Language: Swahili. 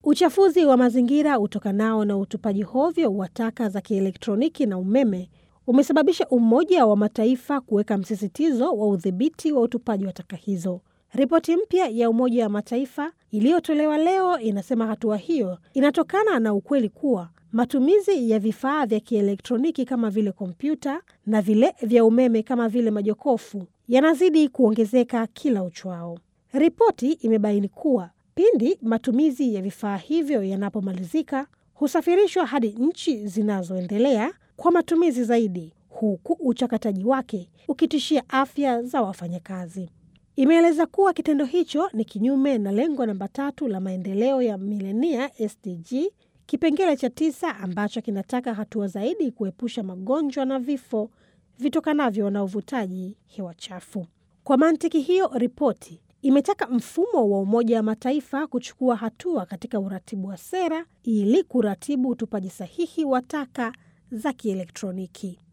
Uchafuzi wa mazingira utokanao na utupaji hovyo wa taka za kielektroniki na umeme umesababisha Umoja wa Mataifa kuweka msisitizo wa udhibiti wa utupaji wa taka hizo. Ripoti mpya ya Umoja wa Mataifa iliyotolewa leo inasema hatua hiyo inatokana na ukweli kuwa matumizi ya vifaa vya kielektroniki kama vile kompyuta na vile vya umeme kama vile majokofu yanazidi kuongezeka kila uchwao. Ripoti imebaini kuwa pindi matumizi ya vifaa hivyo yanapomalizika, husafirishwa hadi nchi zinazoendelea kwa matumizi zaidi, huku uchakataji wake ukitishia afya za wafanyakazi. Imeeleza kuwa kitendo hicho ni kinyume na lengo namba tatu la maendeleo ya milenia SDG kipengele cha tisa ambacho kinataka hatua zaidi kuepusha magonjwa na vifo vitokanavyo na uvutaji hewa chafu. Kwa mantiki hiyo, ripoti imetaka mfumo wa Umoja wa Mataifa kuchukua hatua katika uratibu wa sera ili kuratibu utupaji sahihi wa taka za kielektroniki.